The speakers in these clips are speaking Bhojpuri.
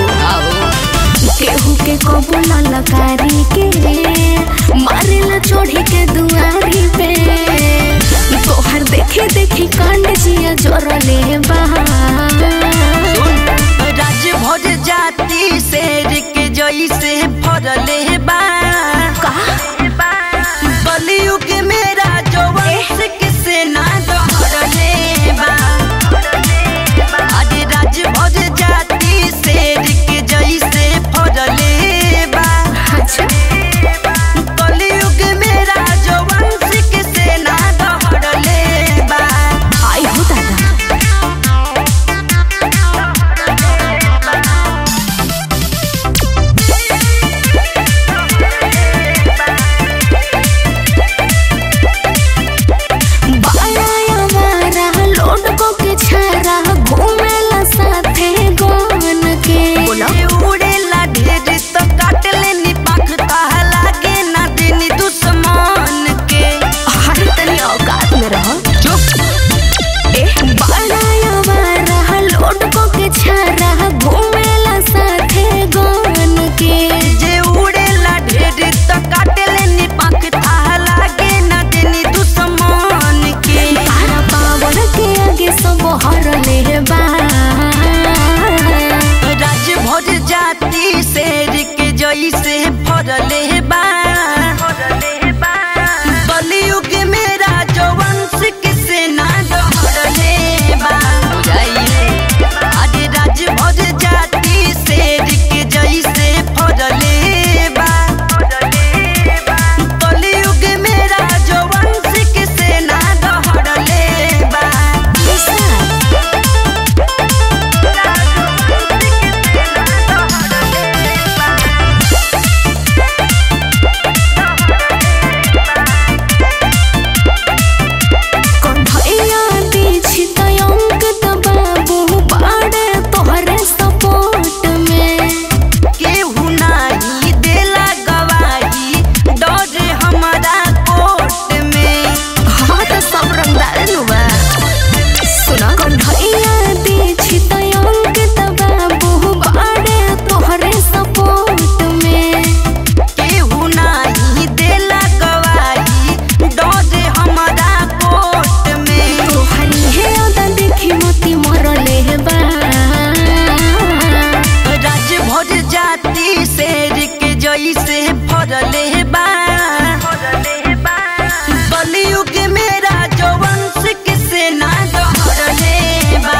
केहू के कबो ललकारी के मारेला चोढ़ी के दुआरी पे तोहर देखे देखी कांड जिया जोरले बा राज भर जाति शेर के जैसे फरले बा कलयुग मेरा जो वंश के सेना दहरले बा अरे राज भर जाति शेर के जैसे फरले बा अच्छा कलयुग मेरा जो वंश के सेना दहरले बा आई हो दादा बाया हमारा लोड को के छारा घूमेला साथे गवन के ये उड़ेला ढेर तो काट लेनी पाख ताहा लागे ना देनी दुश्मन के हर तनी औकात में रहो ए बाया हमारा लोड को के छारा घूमेला साथे गवन के जे उड़ेला ढेर तो काट लेनी पाख ताहा लागे ना देनी दुश्मन के तारा पावन के आगे सब हर ले बा राज भर जाति शेर के जैसे फरले बा कलयुग मेरा जो वंश के सेना दहरले बा अरे राज भर जाति शेर के जैसे फरले बा कलयुग मेरा जो वंश के सेना दहरले बा कंठैया दीछि तयंक बाबू बाड़े तोहरे सपोर्ट में केहू नाही देला गवाही डर हमारा कोर्ट में हाँ तो सब रंगदार नुबा सुना कंठैया दीछि तयंक बाबू बाड़े तोहरे सपोर्ट में केहू नाही देला गवाही डर हमारा कोर्ट में तोहरी हे अदा देखी मोती मरले बा राज भर जाति शेर के जैसे फरले बा कलयुग मेरा जो वंश के सेना दहरले बा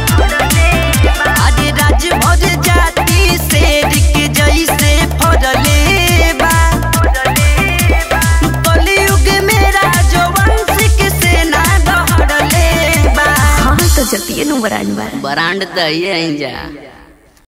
अरे राज भर जाति शेर के जैसे फरले बा कलयुग मेरा जो वंश के सेना दहरले बा हाँ तो जतिये नु बरान बा ब्रांड दही जा